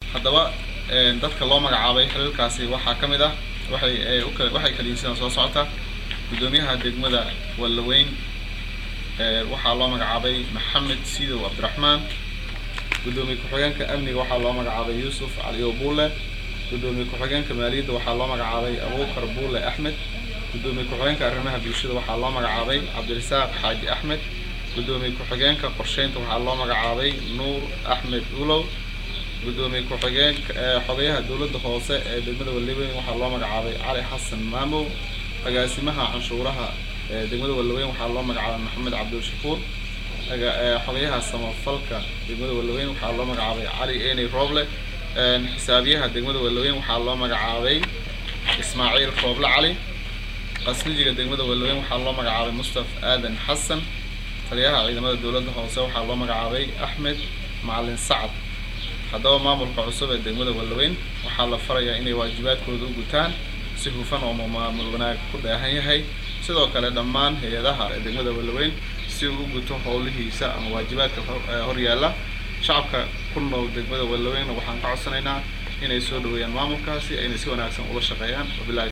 haddaba dadka loo magacaabay xiriirkaasi waxaa ka mid ah waxay waxay kaliyihiin soo socota guddoomiyaha degmada wallaweyn waxaa loo magacaabay maxamed sidow cabdiraxmaan guddoomiye ku-xigeenka amniga waxaa loo magacaabay yuusuf caliyo buule guddoomiye ku-xigeenka maaliyadda waxaa loo magacaabay abuukar buule axmed guddoomiye ku-xigeenka arrimaha bulshada waxaa loo magacaabay cabdirasaaq xaaji axmed guddoomiye ku-xigeenka qorsheynta waxaa loo magacaabay nuur axmed ulow guddoomiye ku-xigeenka xogayaha dowladda hoose ee degmada wallaweyn waxaa loo magacaabay cali xasan maamow agaasimaha canshuuraha degmada wallaweyn waxaa loo magacaabay maxamed cabdilshakuur xogayaha samafalka degmada wallaweyn waxaa loo magacaabay cali eney roble xisaabiyaha degmada wallaweyn waxaa loo magacaabay ismaaciil rooble cali qasnijiga degmada wallaweyn waxaa loo magacaabay mustaf aadan xasan taliyaha ciidamada dowladda hoose waxaa loo magacaabay axmed macalin sacad haddaba maamulka cusub ee degmada wallaweyn waxaa la farayaa inay waajibaadkooda u gutaan si hufan oo maamul wanaag ku dheehan yahay sidoo kale dhammaan hay-adaha degmada wallaweyn si uu u guto howlihiisa ama waajibaadka horyaalla shacabka ku nool degmada wallaweyn waxaan ka codsanaynaa inay soo dhaweeyaan maamulkaasi ayna si wanaagsan ula shaqeeyaan wabilahi